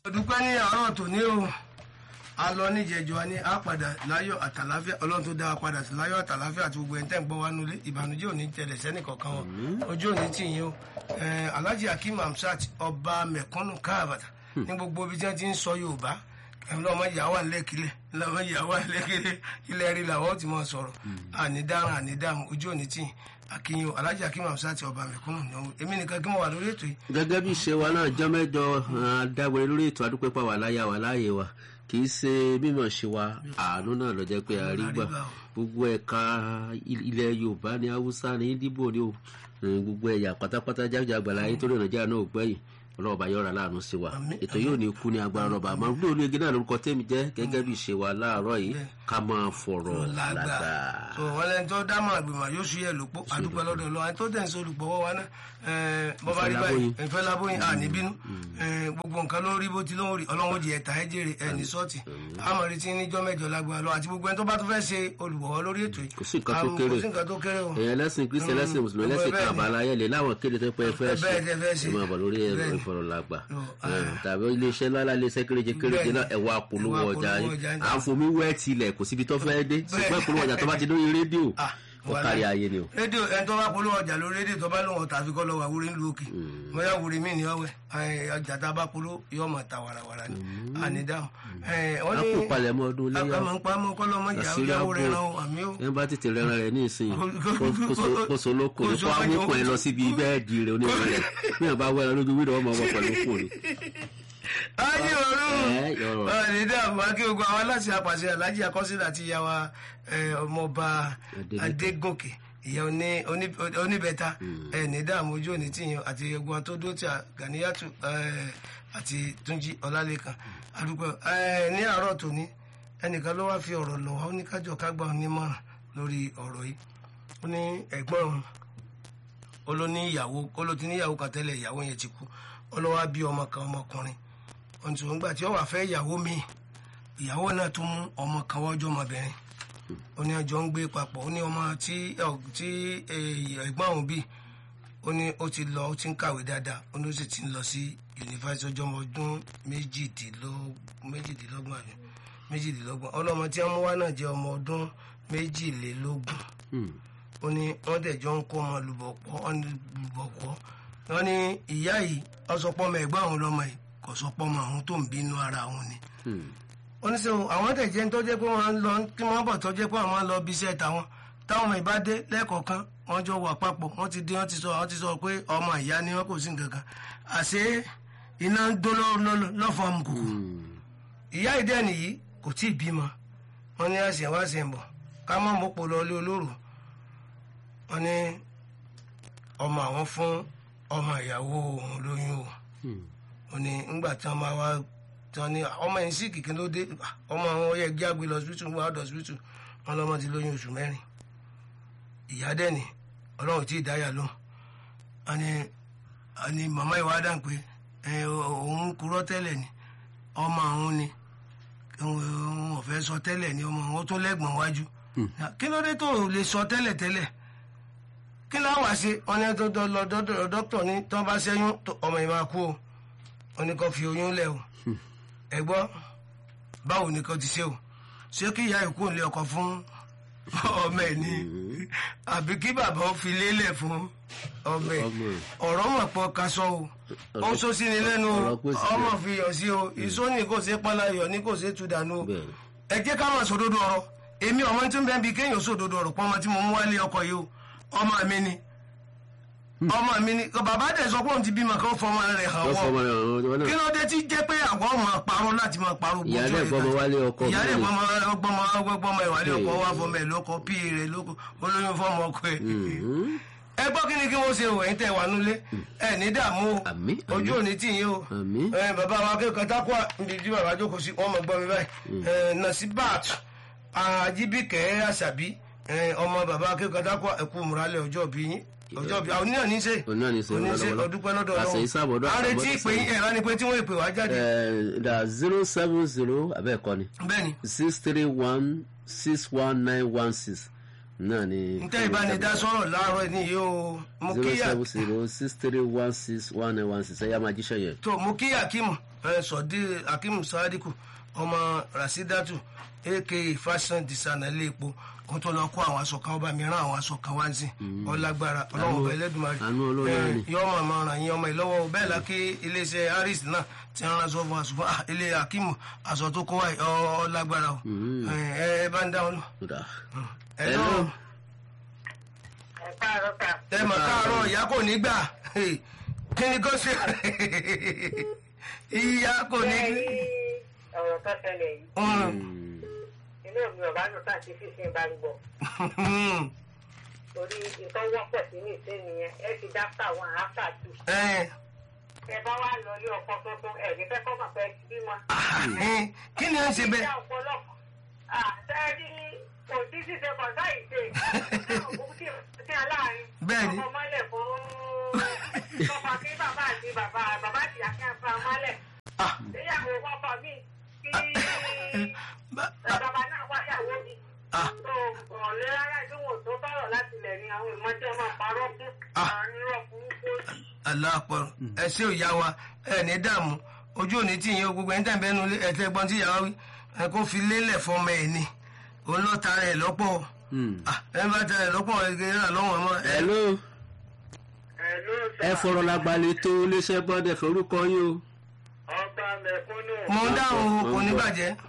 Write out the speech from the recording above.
dúpẹ́ ní àárọ̀ tòní o a lọ níjẹ̀jọ́ a ní a padà láyọ̀ àtàláfíà ọlọ́run tó dá wa padà sí láyọ̀ àtàláfíà àti gbogbo ẹni tẹ́ ń gbọ́ wa nulẹ̀ ìbànújẹ́ ò ní tẹ̀lẹ̀ sẹ́nì kankan wọn ojú ò ní tì yín o alhaji akeem hamsat ọba mẹ̀kúnnù káàbàtà ní gbogbo ibi tí wọ́n ti ń sọ yorùbá lọ́mọ ìyàwó àlẹ́kìlẹ̀ lọ́mọ ìyàwó àlẹ́kìlẹ̀ ilẹ̀ rí làwọn ti máa sọ̀rọ̀ ànídàrán ànídàmú ojú ò ní tì yín akínyìn alhaji akeem hamsat ọba mẹ̀kúnnù ní ọ̀hún èmi nìkan kí mo wà lórí ètò yìí. gẹ́gẹ́ bí ìṣe wa náà jọ́ mẹ́jọ adágbére lórí ètò adúpẹ́ pa wà láyà wà láàyè wa kì í ṣe mímọ̀ ṣe wa àánú náà ló jẹ́ pé a rí gbà gbogbo ẹ̀ka ilẹ̀ yorùbá ní haúsá ní ìdìbò ní gbogbo ẹ̀yà pátápátá jáde àgbàlá ayé tó lè nàìjíríà náà ò gbẹ̀yìn ọlọ́ọ̀bá yọ̀ọ̀rà láàánú sí wa ètò yóò ní kú ní agbára ọlọ́ba àmọ́ gbé olú igi náà lórúkọ tẹ́mi jẹ́ gẹ́gẹ́ bí ìṣe wa láàárọ̀ yìí ká máa fọ̀rọ̀ lágbà. tó wọn lẹni tó dámọ̀ àgbìmọ̀ yóò ṣú yẹ lópo àdúpẹ́ lọ́dọ̀ lọ àti tó tẹ̀ ń sọ olùpọ̀wọ́ wa náà bọ́bá rí báyìí ìfẹ́ lábóyin àní bínú gbogbo nǹkan ló rí bó ti ló ń rí ọlọ́run jẹ ẹ̀ta ẹ̀ jèrè ẹ̀ ní sọ́ọ̀tì àmọ́ rí ti níjọ́ mẹ́jọ lágbára lọ àti gbogbo ẹni tó bá tó fẹ́ ṣe olùbọ̀wọ́ lórí ètò yìí kò sí nǹkan tó kéré o èèyàn lẹ́sìn kristi ẹlẹ́sìn mùsùlùmí ẹlẹ́sìn kábàlà ayẹlẹ láwọn kéde tó pẹ́ fẹ́ ṣe ẹ máa bọ̀ lórí ìfọ̀rọ̀lágbà tàbí iléeṣẹ́ ńlá iléeṣẹ́ kéréje kéréje náà ẹ̀wà polówó ọjà yìí à ń fomi wẹ́ tilẹ̀ kò síbi tó fẹ́ dé ṣùgbọ́n polówó ọjà tó bá ti lórí rédíò ó kárí ayé ni o. rédíò ẹni tó bá polówó ọjà lórí rédíò tó bá lóun ọ̀tà àfikọ́ lọ wà wúrí ńlú òkè mọ́yá wúrí mí ní ọ̀wẹ́ ọjà tá a bá polówó yóò máa ta wàràwàrà ni ànídàmú. wọ́n ní àpò palẹ̀mọ́ ọdún léyà àpamọ́ pamọ́ kọ́lọ́ mọ́ ìyá ọjà wo rẹ̀ ràn àmì ó. ẹ bá tètè rẹran rẹ ní ìsìn kó so lóko ní kó amúkùn ẹ lọ síbi bẹ́ẹ̀dì rẹ onírin rẹ bí wọn bá wẹ́ran lójú wíìdì ọmọ ọmọ pẹ̀lú kùn ni ayé ọ̀run ọ̀nìdá àbúrákí ogun àwọn aláṣẹ àpàṣẹ alájí akọ́sílẹ̀ àti ìyàwó ọmọọba adégòkè ìyá oníbẹ̀ta ẹ̀nìdá àmójú òní tìyàn àti egun tó dó tí a gàníyàtù àti túnjí ọlálẹ́kan àdúgbò ní àárọ̀ tòní ẹnìkan ló wá fi ọ̀rọ̀ lọ̀ wá ó ní kájọ kágbà onímọ̀ràn lórí ọ̀rọ̀ yìí ó ní ẹ̀gbọ́n òun ó ló ní ìyàwó ó ló ti ní ìyàwó kan tẹ́lẹ̀ ìyàwó yẹn ti kú ó ló wá bí ọmọ kan ọmọkùnrin ọ̀ntún nígbà tí ó wà fẹ́ ìyàwó mi ìyàwó náà tún mú ọmọ kan wọ́jọ́ ọmọbìnrin ó ní ọjọ́ ń gbé papọ̀ ó ní ọmọ tí tí ẹ̀gbọ́n òun bí ó ní ó ti lọ ó ti ń kàwé dáadáa ó ní ó sì ti ń lọ sí yunifásitì ọjọ́ ọmọ ọdún méjìdínlọ́gbọ̀n àbí méjìdínlọ́gbọ̀n ọlọ́mọ tí wọ́n mú wá náà jẹ́ ọmọ ọdún méjìlélógún ó ní wọ́n dẹ̀ jọ ń kó ọmọ lùbọ̀pọ̀ wọ́n ní ìyá yìí ọ̀sọ̀pọ̀ ọmọ ẹ̀gbọ́n àwọn ọlọ́mọ yìí kò sọ pọ́ ọmọ àwọn tó ń bínú ara àwọn ni. oníṣòwò àwọn tẹ̀jẹ́ tó jẹ́ pé wọ́n lọ kí wọ́n bọ̀ tó jẹ́ pé àwọn lọ bí iṣẹ́ tàwọn táwọn ọmọ ìbá dé lẹ́ẹ̀kọ̀ọ̀kan wọ́n jọ wà papọ̀ wọ́n ti dé wọ́n ti sọ wọ́n ti sọ pé ọmọ ìyá ni wọ́n kò sí nǹkan kan àṣé iná ń dó lọ́fọ̀ ọmọkùkù. ìyá ìdẹ́ nìyí kò tí ì bímọ wọ́n ní àṣẹ wá ṣe ń bọ̀ ká má mọ́pọ̀ lọ ilé olóró wọ́n ní ọmọ àwọn fún ọmọ ìyàwó òun lóyún o ó ní ńgbà tí wọn máa wá tí wọn ní ọmọ yẹn sí kìkì ló dé ọmọ àwọn ọyẹ gbé àgbè lọ síbítù wọn àdọ síbítù wọn lọmọ ti lóyún oṣù mẹ́rin ìyá dẹni Ọlọ́run tí ì dáyà lóhùn àní àní màmá ìwà dàn pé òun kúrò tẹ́lẹ̀ ni ọmọ àwọn ni òun ò fẹ́ sọ tẹ́lẹ̀ ni ọmọ àwọn tó lẹ́gbọ̀n wájú kí ló dé tó lè sọ tẹ́lẹ̀ tẹ́lẹ̀ kí láwà ṣe wọn ní tó lọ dọ́dọ̀ dókítà ní tó bá ṣẹ́yún ọmọ yìí máa kú o wọn ní kó fi oyún lẹ̀ o ẹ gbọ́ báwo ni kò ti ṣe o ṣé kí ìyá ìkú lé ọkọ fún ọmọ ẹ̀ ní àbí kí bàbá ó fi lélẹ̀ fún ọmọ ẹ̀ ọ̀rọ̀ mọ̀ pọ̀ kaṣọ o ó ń sọ sí ni lẹ́nu ọmọ fi yọ̀ sí o ìsó ní kò ṣe pálá yọ̀ ní kò ṣe tú dànù o ẹ jẹ́ ká máa sòdodo ọ̀rọ̀ èmi ọmọ tí ń bẹ́ẹ̀ bí kéèyàn sòdodo ọ̀rọ̀ pọ́nmọ tí mo mú wálé ọkọ yìí o ọmọ mi ni ọmọ mi ni bàbá dẹ̀ sọ pé òun ti bímọ kí ó fọmọ rẹ̀ hàn wọ́n kí ló dé tí jẹ́ pé àwọn ọmọ parọ́ láti máa parọ́ ìyá rẹ̀ gbọ́mọ wálé ọkọ ìyá rẹ̀ gbọ́mọ gbọ́mọ gbọ́mọ ìwálé ọkọ wá fọmọ ẹ̀ lóko pí rẹ̀ lóko olóyún fọmọ ọkọ ẹ̀ ẹ gbọ́ kí ni kí wọ́n ṣe o ẹ̀yin tẹ̀ wà nulẹ̀ ẹ ní dààmú o ojú òní tì yín o bàbá wa akẹ́kọ̀ọ́ tákùá níbi tí bàbá jókòó sí wọ́n mọ̀ gbọ́ mi báyìí nasibat ajibike àṣàbí ọmọ bàbá akẹ́kọ̀ọ́ tákùá ẹ̀kú múralẹ̀ ọjọ́ bí yín ọjọ́ bí àwọn oníyàn ní ṣe oníṣe ọdúpẹ́ lọ́dọ̀ lọ́wọ́ àrètí ìpè ẹ̀rọ ni pé tí wọ́n ìpè wá jáde. da zero seven zero abẹ́ẹ̀kọ́ ni bẹ́ẹ̀ni six three one six one nine one six náà ni. n tẹ́ ìbánidásọ̀rọ̀ láàárọ̀ ní yìí o mo zero kíyà seven zero six three one six one nine one six ẹ̀yà máa jíṣẹ́ yẹn. tó mo kíyà kí mu ẹ sọdí akeem sadiku ọmọ rasidatu aka fashion designer ilé epo kó tó lọ kó àwọn aṣọ kan ọba mi rán àwọn aṣọ kan wá sí ọlágbára ọlọ́wọ́ ọba ẹlẹ́dùnmarè àánú Ọlọ́run ni. yọ ọmọ ọmọ ràn yín ọmọ ìlọ́wọ́ bẹ́ẹ̀ la kí iléeṣẹ́ harris náà ti rán aṣọ fún aṣọ fún ah, ilé akeem aṣọ tó kó wáyé ọlágbára o ẹ ẹ bá ń dá wọn lọ. kódà ẹ Hello. lọ ẹ káàárọ̀ kà. ẹ mọ̀ káàárọ̀ ìyá kò ní gbà kí ni kò ṣe ìyá kò ní. Bẹ́ẹ̀ ni ọ̀rọ̀ tó ṣẹlẹ̀ yìí Mm. inú mi ò bá lò ká àti fífi bá ń gbọ́ torí nǹkan wọ́pọ̀ sí ní ìṣe nìyẹn ẹ ti dáfà wọn àáfà tù. ẹ ẹ bá wà lọ ilé ọkọ tuntun ẹ ní fẹ́ kọ́ mọ̀ pé ti bímọ. ẹ kí ni ó ń ṣe bẹ́ẹ̀. ìjà ọ̀pọ̀lọpọ̀ àtẹ́rí kò sí ṣíṣe kọ̀ọ̀tà ìṣe sí aláàárín. Bẹ́ẹ̀ ni. ọkọ̀ mọ́lẹ̀ fún ọkọ̀ kí bàbá àti bàbá bàbá àti àkẹ́fà mọ́lẹ̀. Ah. ìyàwó ọkọ̀ mi kí Ba- bàbá náà wáyàwó mi. Ah. tó ọ̀lẹ́ rárá tí wọn ò tó bọ̀rọ̀ láti lẹ̀ ní àwọn ìmọ̀jẹ́ máa parọ́ fún Ah. àárín irọ́ fún kó aláàpọ̀ ẹ ṣé ò yá wa ẹ ní dààmú ojú òní tí yín o gbogbo ẹni tẹ̀ bẹ́ẹ̀ nu ẹ̀tẹ́ gbọ́n tí yàrá wí ẹ kó fi lélẹ̀ fọmọ ẹ̀ ni òun lọ́ọ́ ta rẹ̀ lọ́pọ̀ Hmm. Ah, ẹ bá ta rẹ̀ lọ́pọ̀ ẹ̀ gẹ́gẹ́ náà lọ́wọ́ ọmọ ẹ hello ẹ̀ ló ẹ fọ̀rọ̀ làgbàlẹ̀ tó iléeṣẹ́ bọ́dẹ̀ forúkọ yín o. ọba mẹ̀kúnnù. mo ń dáhùn kò ní bàjẹ́